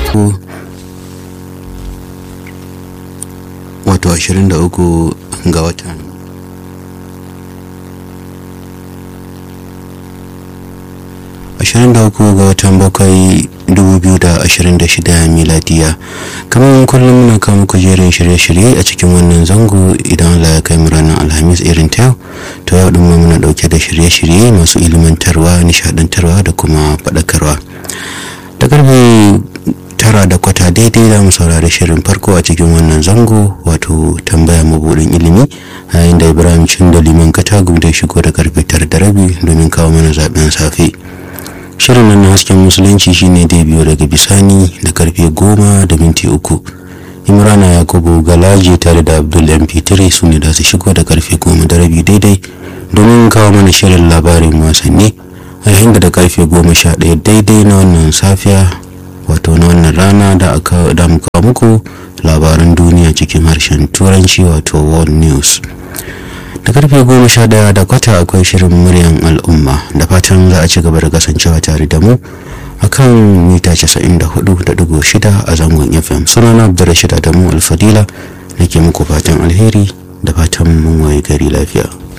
uku wato ashirin da uku ga watan ashirin da uku ga watan bakwai dubu biyu da ashirin da shida miladiya kamar kullum muna kawo muku jerin shirye-shirye a cikin wannan zango idan Allah ya kai mu ranar alhamis irin ta yau to yau din muna dauke da shirye-shirye masu ilimantarwa nishadantarwa da kuma faɗakarwa da karfe tara da kwata daidai za mu saurari shirin farko a cikin wannan zango wato tambaya mabuɗin ilimi yayin da ibrahim cin da liman katagu da shigo da karfe tara da rabi domin kawo mana zaben safe shirin nan na hasken musulunci shine dai biyo daga bisani da karfe goma da minti uku imrana yakubu galaji tare da abdul mp3 su ne da su shigo da karfe goma da rabi daidai domin kawo mana shirin labarin wasanni a yayin da karfe goma sha ɗaya daidai na wannan safiya wato na wannan rana da aka da muka muku labaran duniya cikin harshen turanci wato world news da karfe goma sha daya da kwata akwai shirin muryan al'umma da fatan za a ci gaba da kasancewa tare da mu akan mita 94.6 a zangon fm sunana abdurrashid adamu alfadila nake muku fatan alheri da fatan mun waye gari lafiya